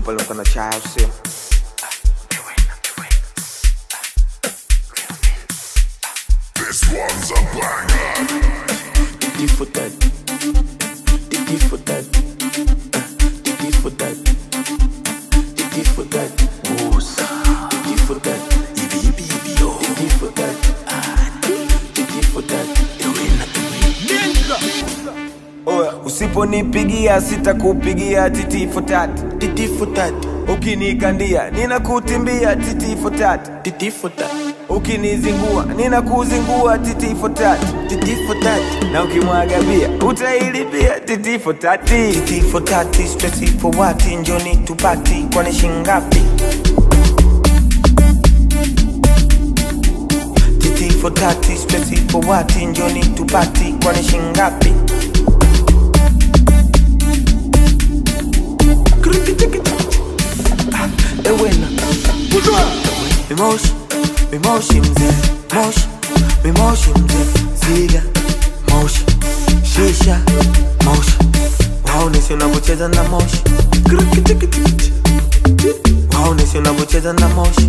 pale mkana chai au sio This one's a banger. Titi for that. Titi for that. Uh, Titi for that. Titi for that. Musa. Titi for that. Ibi ibi ibi yo. Titi for that. Ah, Titi for that. Ewena oya usiponipigia sitakupigia titi fotati Titi for that. ukinikandia ninakutimbia titi fotati Titi for that. ukinizingua ninakuzingua titi fotati Titi for that. na ukimwaga bia utailipia titi fotati Titi for that. Stressy for what? Njoni tupati. Kwani shingapi? Titi for that. Stressy for what? Njoni tupati. Kwani shingapi? Ah, Ewena Mimoshi, mimoshi mzee Moshi, mimoshi mzee Ziga, moshi Shisha, moshi Waonesi unavyocheza na moshi Waonesi unavyocheza na moshi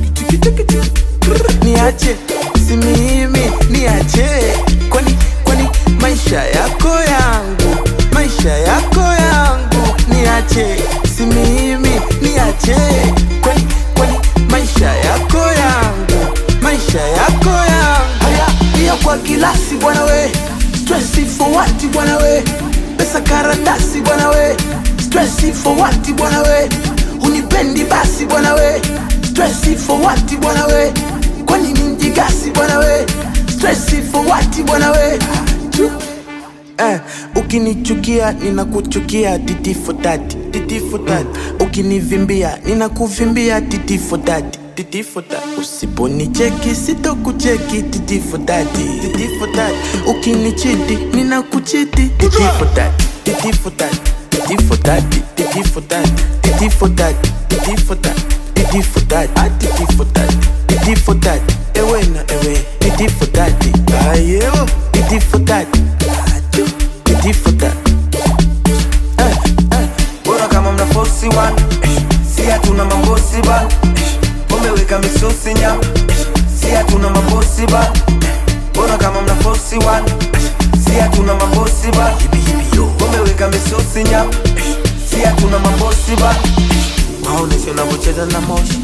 Niache, si mimi, niache Kwani, kwani maisha yako yangu Maisha yako yangu Niache, si mimi, niache Kwani, kwani maisha yako yangu Maisha yako yangu Haya, pia kwa kilasi bwana we Stressi for what bwana we Pesa karatasi bwana we Stressi for what bwana we Unipendi basi bwana we Stressi for what bwana we Kwani ni mjigasi bwana we Stressi for what bwana we Eh, ukinichukia ninakuchukia titi for that titi for that ukinivimbia ninakuvimbia titi for that titi for that usiponicheki sitokucheki titi for that titi for that ukinichiti ninakuchiti titi for that titi for that titi for that titi for that titi for that titi for that titi for that ah titi for that titi for that ewe na ewe titi for that ayo titi for that titi for that eh eh bora kama mna fosi wan si hatuna mambosi ba umeweka misosi nyama si hatuna mambosi ba bora kama mna fosi wan si hatuna mambosi ba umeweka misosi nyama si hatuna mambosi ba waonesi unavyocheza na moshi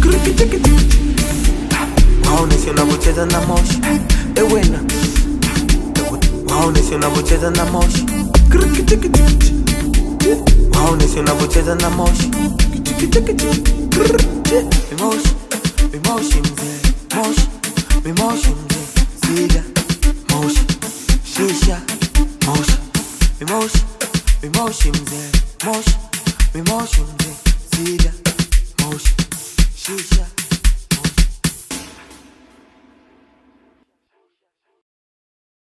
waonesi unavyocheza na moshi ewena waonesi unavyocheza na moshi waonesi unavyocheza na moshi mimoshi mimoshi mzee moshi mimoshi mzee ziga moshi shisha moshi mimoshi mimoshi mzee moshi mimoshi mzee ziga moshi shisha